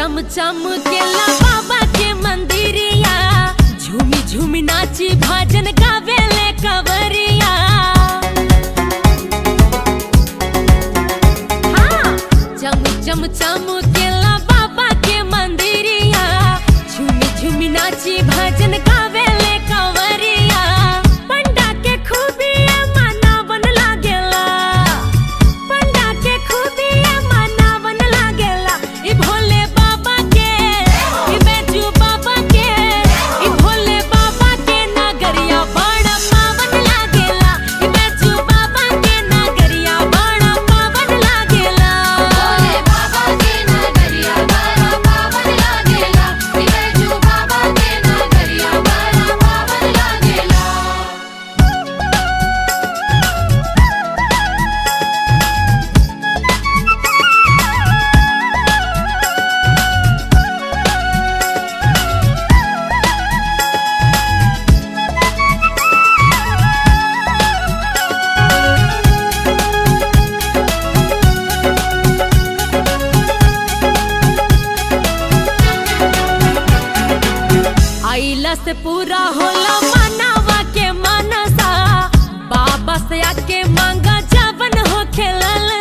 चम चम केला बाबा के मंदिरिया झूमी झूमी नाची भजन गावेले कवरिया हाँ, चम चम चम केला बाबा के मंदिरिया झूमी झूमी नाची भजन गावेले कवरिया पंडा के खूबिया मनावन लागेला पंडा के खूबिया मनावन लागेला ई भोले बाबा के ई बैजू बाबा के ई भोले बाबा के नगरिया बड़ा पावन लागेला ई बैजू बाबा के नगरिया बड़ा पावन लागेला भोले बाबा के नगरिया बड़ा पावन लागेला बिरजू बाबा के नगरिया बड़ा पावन लागेला आइला से पूरा होला मनावा के मनसा बाबा से आके मांगा जवन हो खेलल